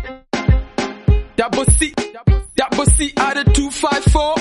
Double C, double C out of 254.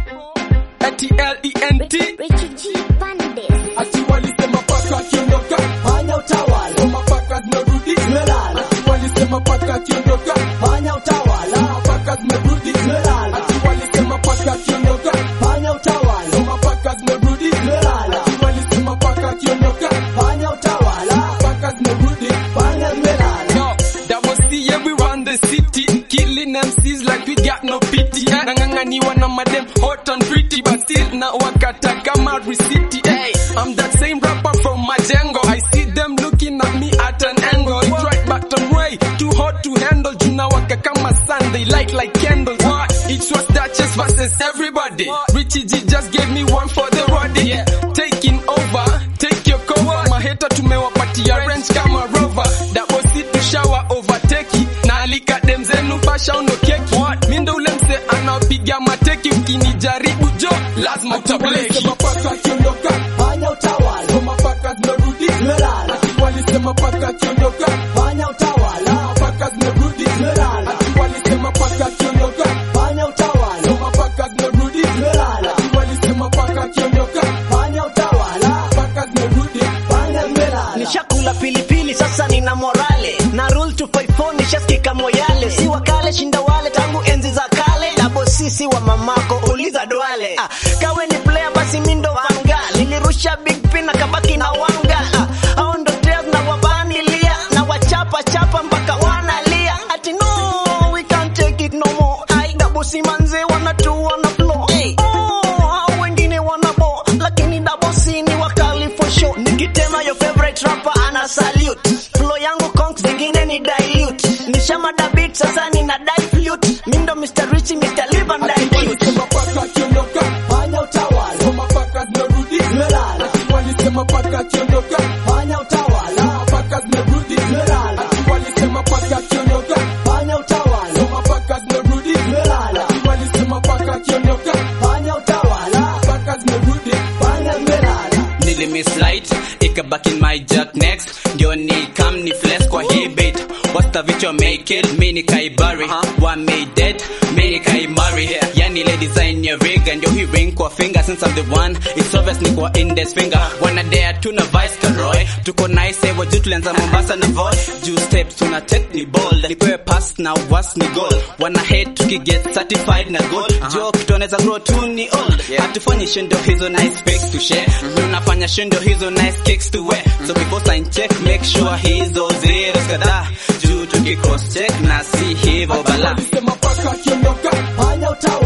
T-L-E-N-T. Richard G. Bandes. Ati walisema paka akiondoka, fanya utawala, kama paka zimerudi. zimelala, Ati walisema paka akiondoka, fanya utawala, kama paka zimerudi. zimelala, Ati walisema paka akiondoka, fanya utawala, kama paka zimerudi. zimelala, Ati walisema paka akiondoka, fanya utawala, paka zimerudi. fanya zimelala. Yo, double C, yeah, we run the city. Killing MCs like we got no pity. Nang'ang'aniwa na madem hot and pretty, but still na wakata kama risiti. Hey, I'm that same rapper from Majengo. I see them looking at me at an angle. It's right bottom way, too hot to handle. Juna waka kama sun, they light like candles. What? It was Duchess versus everybody. Richie G just gave me one for the roadie. Yeah, taking over, take your cover. Maheta tumewapatia range kama rover. Double C to shower overtake. Na alika dem zenu basha uno keki. Mi ndo ule mse anapiga mateki ukinijaribu jo lazima utableki. Paka akiondoka, Fanya utawala, kama paka zimerudi. zimelala, Walisema paka akiondoka, fanya utawala, paka zimerudi. zimelala, Walisema paka akiondoka, fanya utawala, kama paka zimerudi. zimelala, Walisema paka akiondoka, fanya utawala, paka zimerudi. fanya zimelala. Nishakula pilipili sasa nina morale na rule 254 nishaskika moyale si wakale shinda wale tangu enzi za kale dabo sisi wa mamako uliza dwale ah, kawe ni player basi mindo wanga nilirusha big pin na kabaki na wanga ah, hao ndo tears na wabanilia na wachapa chapa mpaka wanalia ati no we can't take it no more ai dabo si manze wanatu wana flow hey. oh, hao wengine wanabo lakini dabo si ni wakali for sure nikitema your favorite rapper ana salute flow yangu conk zingine ni dilute nishamada beat sasa nina die flute mindo Mr. Richie Mr. Live and die cute Walisema paka akiondoka, Fanya utawala, kama paka zimerudi. zimelala, Walisema paka akiondoka, fanya utawala, paka zimerudi. zimelala, Walisema paka akiondoka, fanya utawala, kama paka zimerudi. zimelala, Walisema paka akiondoka, fanya utawala, paka zimerudi. fanya zimelala. nilimislight ikabaki my jack next ndio ni kam ni flex kwa hii bait wasta vichwa make it mi nikaibari wa made it mi nikaimari yani ile design ya riga ndio hii ring kwa finger since I'm the one it's obvious ni kwa index finger wana dare tuna vice karoy tuko nice ewa juu tulianza Mombasa na voy juu steps tuna take ni bold nipewe pass na was ni goal wana hate tukiget certified na gold jo kitu anaweza grow tu ni old hatufanyi shindo hizo nice pics to share tunafanya shindo hizo nice kicks to wear so before sign check make sure hizo zeros kadhaa juu tukicross check na si hivyo bala Walisema paka akiondoka, Fanya utawala,